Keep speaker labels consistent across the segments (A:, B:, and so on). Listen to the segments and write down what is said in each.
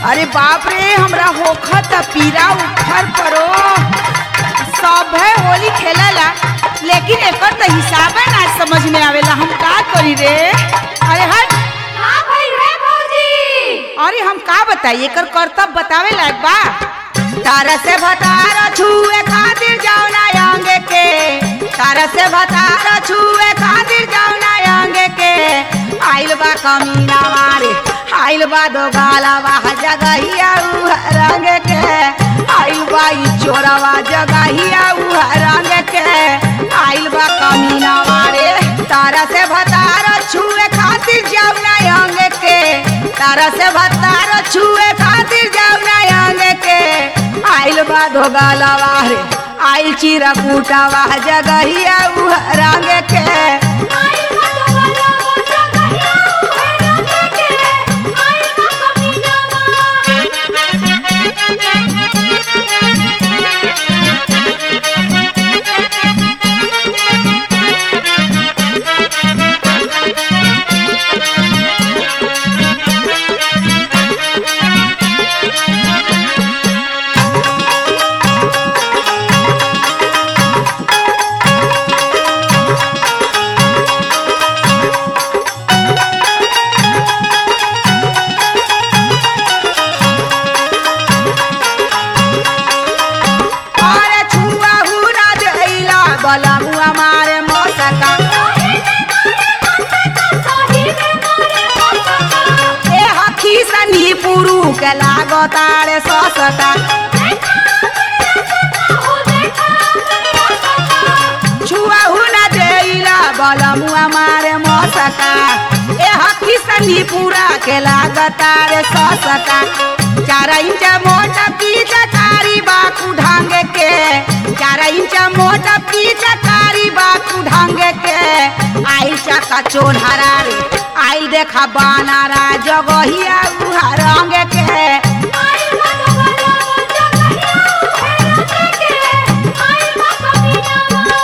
A: अरे बाप रे हमरा होखत पीरा उखर परो सब है होली खेलला लेकिन एकर तो हिसाब ना समझ में आवेला हम का करी रे अरे हट
B: हाँ भाई रे भौजी
A: अरे हम का बताई एकर कर्तव्य बतावे लायक बा तारा से भतार छुए खातिर जाओ ना आंगे के तारा से भतार छुए खातिर जाओ ना आंगे के आइल बा कमीना मारे आइल बा दो गाला बा जगहिया उ रंग के आइल बा ई चोरवा जगहिया उ रंग के आइल बा कमीना मारे तारा से भतार छुए खातिर जाओ ना आंगे के तारा से भतार छुए खातिर जाओ ना आंगे के आइल बा दो गाला रे आइल चिरा कूटावा जगहिया उ रंग के
B: आइल बा तो वाला मोटा कहिया उहे रंगे के आइल बा कमीनावा
A: अरे छुआ हुरा जइला बला मुआ मारे मसका
B: सही में मारे मौसका
A: ए हखी सनी पुरु के लागतारे ससका
B: हो देखा
A: छुआ हुना जइला बला मुआ मारे मसका ए हखी सनी पूरा के लागतारे ससका चार इंच मोटा की चकारी बाकू ढांगे के चार इंच मोटा की चकारी बाकू ढांगे के आई चका चोनहरा रे आई देखा बानारा जगहिया उहा रंग के
B: आइल बा तो वाला मोटा कहिया उहे रंगे के आइल बा कमीनावा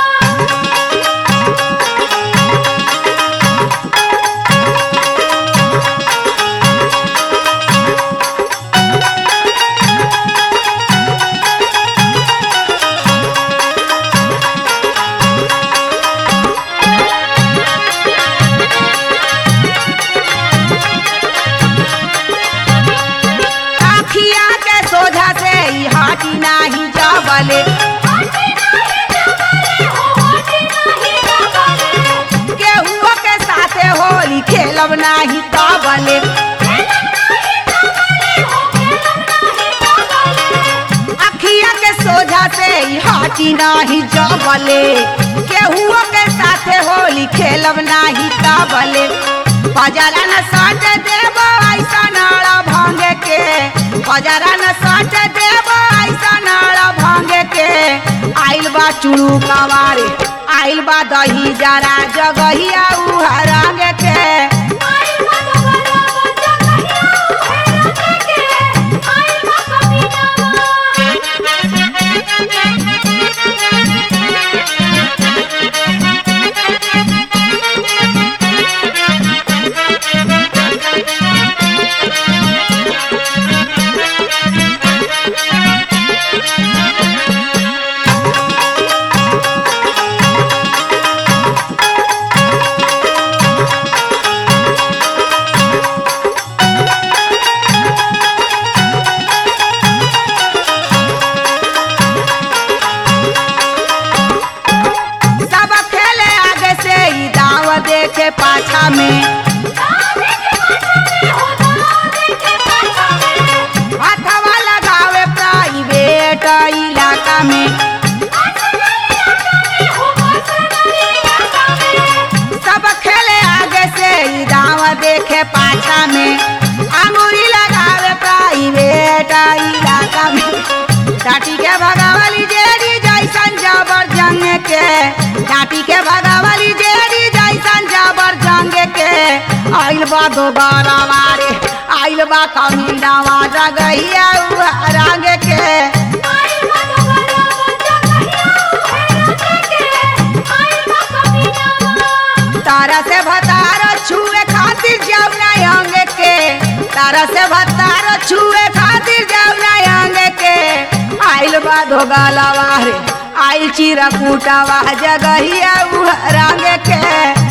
A: आखिया के सोझा से ई हाटी नाही जावले
B: होटी नहीं जबले हो होटी नहीं जबले
A: केहुओ के साथे होली खेलब नाही तावले अखिया के सोझा से ई हाटी नाही जावले केहुओ के साथे होली खेलब नाही तावले बजारा न साट देब ऐसा नाड़ा भांगे के बजारा न साट देब ऐसा नाड़ा भांगे के आइल बा चुड़ू कवारे आइल बा दही जरा जगहिया उहा रंग के सब खेले आगे से ई दाव देखे पाछा में हाथवा लगावे प्राइवेट इलाका में सब खेले आगे से ई दाव देखे पाछा में अंगूरी लगावे प्राइवेट इलाका में डाटी के भगावली जेरी जैसन जबर जंग के डाटी के भगावली जेरी जैसन जबर जंग के आइल बा दोबारा वारे आइल बा कमीनावा जगहिया उहा रंग के तारा से भतार छुए खातिर जाऊ ना अंग के तारा से भतार छुए खातिर जाऊना अंग के आइल बा धोगालावा रे आइल चिरा कूटावा जगहिया उह रंग के